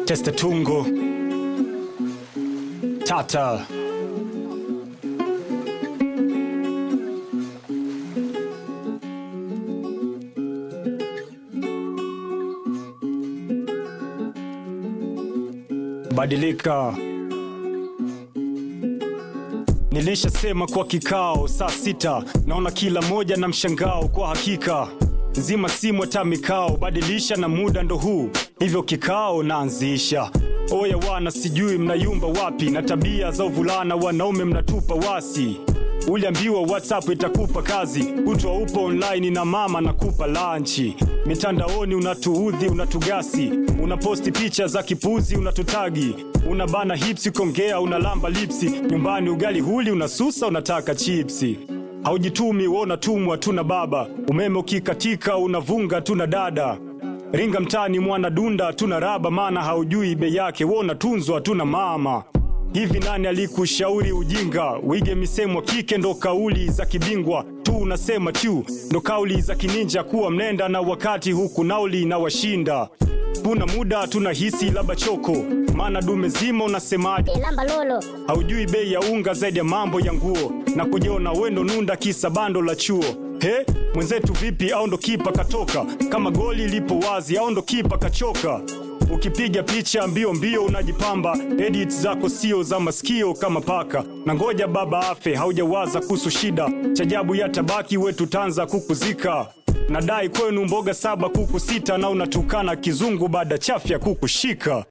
Teste tungo tata badilika. Nilishasema kwa kikao saa sita, naona kila moja na mshangao. Kwa hakika nzima simu hata mikao, badilisha na muda ndo huu, hivyo kikao naanzisha. Oya wana, sijui mnayumba wapi na tabia za uvulana, wanaume mnatupa wasi. Uliambiwa WhatsApp itakupa kazi, kutwa upo online na mama nakupa lanchi. Mitandaoni unatuudhi, unatugasi, unaposti picha za kipuzi, unatutagi, unabana hipsi, kongea, unalamba lipsi. Nyumbani ugali huli, unasusa, unataka chipsi. Haujitumi wewe unatumwa tu na baba, umeme ukikatika unavunga tu na dada. Ringa mtani mwana dunda tuna raba, maana haujui bei yake, wewe unatunzwa tu na mama. Hivi nani alikushauri ujinga? Wige misemo kike ndo kauli za kibingwa tu, unasema tu ndo kauli za kininja, kuwa mnenda na wakati huku nauli na washinda. Kuna muda tunahisi labda choko, maana dume zima unasemaje? lamba lolo Haujui bei ya unga zaidi ya mambo ya nguo na kujiona wendo nunda kisa bando la chuo. He, mwenzetu vipi? Au ndo kipa katoka? Kama goli lipo wazi, au ndo kipa kachoka? Ukipiga picha mbio mbio unajipamba, edit zako sio za masikio kama paka. Na ngoja baba afe, haujawaza kuhusu shida, chajabu ya tabaki wetu tanza kukuzika. Nadai kwenu mboga saba kuku sita, na unatukana kizungu baada chafya kukushika.